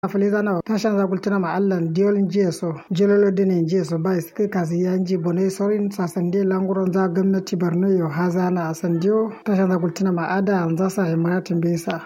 afulizana tashanza kultina ma allan diol njeso jololo dene njeso ba iske kasi yanji bone sorin sasande languron za gwamnati borno yo hazana asandio tashanza kultina ma ada anzasa himaratin bisa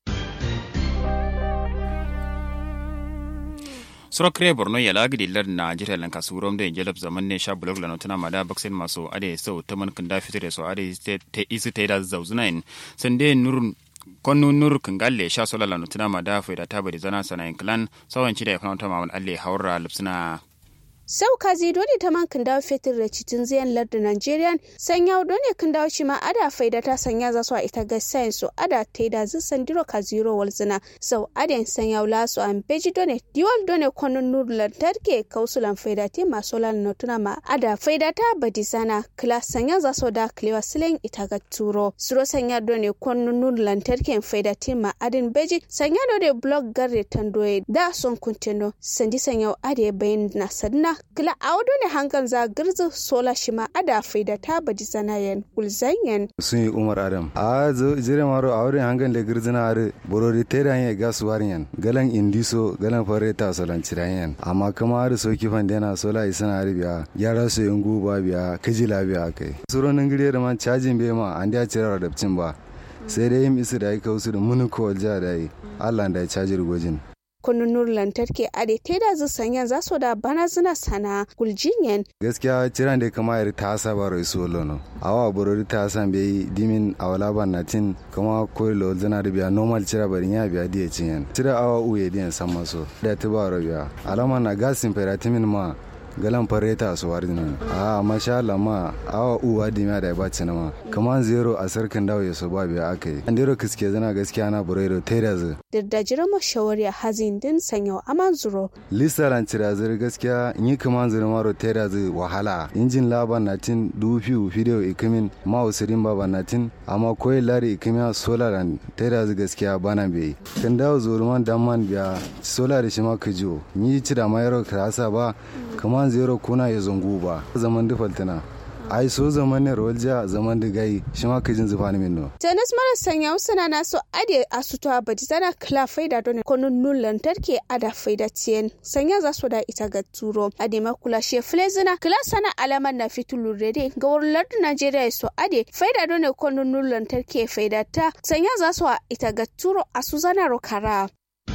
suro kre borno ya lagidi lar na jira lan kasurom da jelab zaman ne sha blog lano tana mada baksin maso ade so taman kanda fitire so ade te isi te da zauzunain sande nurun konnu nur kangalle sha sola lano tana mada faida tabari zana sanayin klan sawan ci da ya kanata mamal alle haura lipsina sau kazi dole ta man kan dawo fetur da cikin ziyan lardin nigerian sanya dole kan dawo shi ma ada faida ta sanya za su a ita ga sayin su ada ta da zu sandiro ka zero walzina sau aden sanya wula su an beji dole diwal dole kwanon nur lantarki kausulan faida te masu lan notuna ma ada faida ta badi sana kila sanya za su da kilewa silen ita ga turo suro sanya dole kwanon nur lantarki faida te ma adin beji sanya dole blog garre tandoye da son kuntino sandi sanya ade bayan na sadna kila a wado ne hankan za girzi sola shi ma ada faida ta badi zanayen gulzanyen sun yi umar adam a zo jire maro a wurin hankan da girzina are borori te da yin gas warin galan indiso galan fare ta solan cirayen amma kuma har so kifan dena sola isana are biya yara so yin guba biya kajila biya kai suronin gire da man cajin bai ma an da cira da ba sai dai yin isu da ya kawo su da munuko ja da yi allah da ya cajir gwajin kununur lantarki a da ta da sanya za su da bana zina sana guljinyen. gaskiya ciran da kama yari ta asa ba rai suwa lono awa borori ta asan bai dimin a wala ban na tin kama koyi lo zana da biya normal cira barin ya biya diya cinyen cira awa uye diyan san maso da ta ba biya alama na gasin feratimin ma galan fareta su wari nan a masha Allah ma awa uwa dimiya da ba ci ma kaman zero a sarkin dawo ya so ba biya aka yi an dero kiske zana gaskiya na burero tera zu da jira mashawari hazin din sanyo aman zuro lisaran cira zir gaskiya yi kaman zira maro tera zu wahala injin laban na tin dubu video ikimin ma usirin baba na tin amma koyi lari ikimiya solaran tera zu gaskiya bana bai kan dawo zuruman damman biya solar shi ma kajo yi cira ma yaro krasa ba kaman zero kuna ya zungu ba zaman da faltina ai so zaman ne rolja zaman da gai shi ma kajin zufa ne minno tennis mara sanya usana na so ade asuto abadi tana kla faida don konun nun lantarki ada faida tiyen sanya za su da ita ga turo ade makula she flezina kla sana alaman na fitulu rede ga wurin Najeriya so ade faida don konun nun lantarki faida ta sanya za su ita ga turo asuzana rokara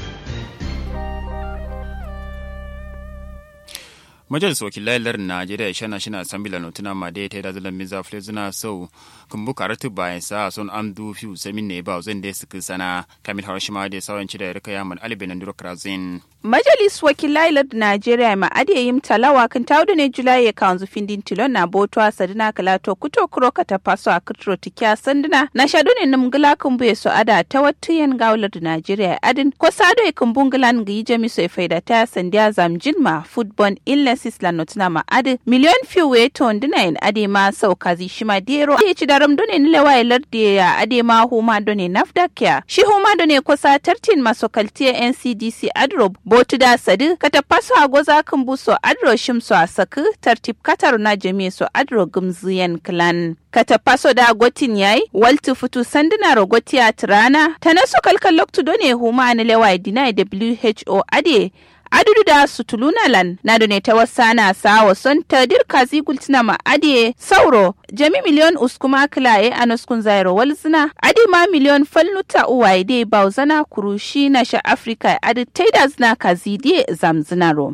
majalisar wakilai lar najeriya shana shina sambila notuna ma da ta da zalan miza flezuna sau kumbu karatu bayan sa son amdu fiu samin ne ba zan da suka sana kamil harashima da sauran da ya rika yaman alibin duro krazin majalis wakilai lar najeriya ma ade yim talawa kan tawdu ne julai ya kanzu findin tilon na botwa sadina kalato kuto kuro ka ta paso a kutro tikya sandina na shadu ne num gila kumbu ya so ada ta wata yan gaular najeriya adin ko sado ya kumbun gilan ga yi jami so ya faida ta sandiya zamjin ma football illness sisla notina ma ade miliyon fiu we ton dina en ade ma sau kazi shima dero ade ci daram done ni lewa larde ya ade ma huma done nafdak ya shi huma done kosa tartin maso kaltiya ncdc adro botu da sadi kata paso agoza kan buso adro shimso a saku tartib katar na jami so adro gumziyan clan kata paso da gotin yayi waltu futu sanduna rogoti a tirana ta naso kalkal loktu done huma ni lewa dina who ade adudu da sutulunalan na ne ta wasa na sawa son ta dirka zigultina ma ade sauro jami miliyon uskuma kilaye a nuskun zairo walzina ade ma miliyon falnuta uwaye dai bauzana kurushi na sha afirka ade taida zina kazidi zamzinaro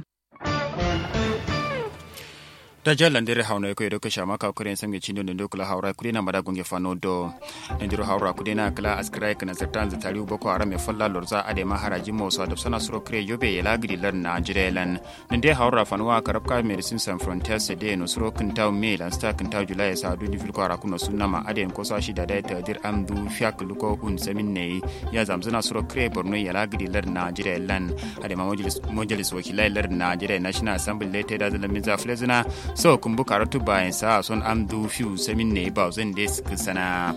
da jalan dere hauna ko edo kasha maka kure samge chindo ndo kula haura kure na mada gonge fano do ndiro haura kure na kala askrai kana zatan za tariu boko haram e falla lorza ade ma haraji mo so da sana suro kure yobe yela gidi lan na jirelan nde haura fanwa karabka medicine san frontiers de no suro kintaw me lan sta kintaw julai sa du di filko ara kuno sunna ma ade ko sa shi da da ta dir amdu fiak luko un samin ne ya zamzana suro kure borno yela gidi lan na jirelan ade ma majalis majalis wakilai lan na jire national assembly lete da zalamin za flezina so kun bu karatu bayan sa son am du fiu samin ne ba zan da suka sana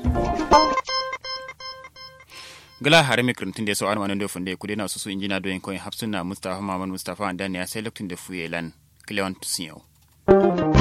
gala hare mi kirtin da so an wannan da funde kudi na su su injina doyin koyin hafsuna mustafa maman mustafa dan ya sai lokacin da fuyelan cleon tusiyo